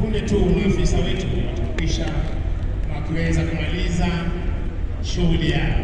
punde tu maafisa wetu watakwisha wakiweza kumaliza shughuli yao.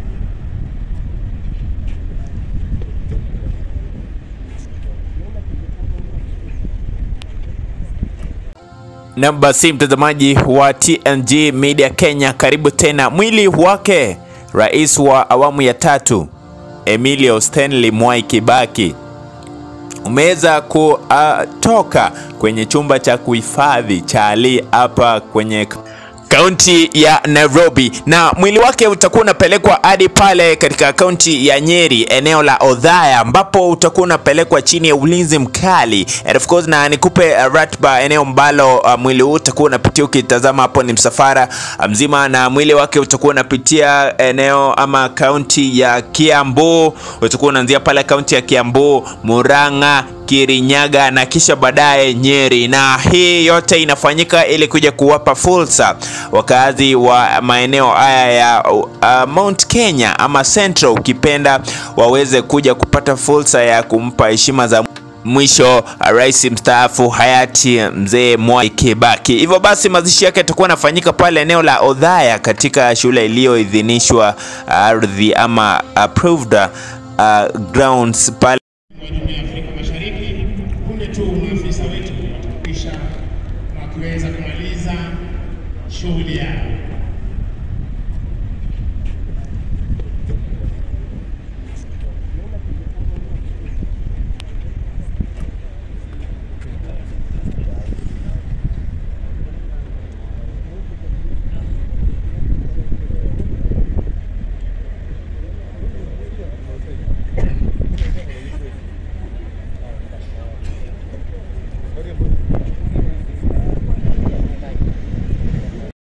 Na basi mtazamaji wa TNG Media Kenya, karibu tena. Mwili wake rais wa awamu ya tatu Emilio Stanley Mwai Kibaki umeweza kutoka kwenye chumba cha kuhifadhi cha Ali hapa kwenye kaunti ya Nairobi, na mwili wake utakuwa unapelekwa hadi pale katika kaunti ya Nyeri, eneo la Odhaya, ambapo utakuwa unapelekwa chini ya ulinzi mkali and of course, na nikupe uh, ratiba eneo ambalo uh, mwili huu utakuwa unapitia. Ukitazama hapo ni msafara mzima, na mwili wake utakuwa unapitia eneo ama kaunti ya Kiambu, utakuwa unaanzia pale kaunti ya Kiambu, Murang'a Kirinyaga na kisha baadaye Nyeri, na hii yote inafanyika ili kuja kuwapa fursa wakazi wa maeneo haya ya uh, Mount Kenya ama Central ukipenda, waweze kuja kupata fursa ya kumpa heshima za mwisho rais mstaafu hayati mzee Mwai Kibaki. Hivyo basi mazishi yake yatakuwa yanafanyika pale eneo la Odhaya katika shule iliyoidhinishwa ardhi ama approved uh, grounds pale wa Jumuiya ya Afrika Mashariki. Punde tu maafisa wetu watakwisha wakiweza kumaliza shughuli yao.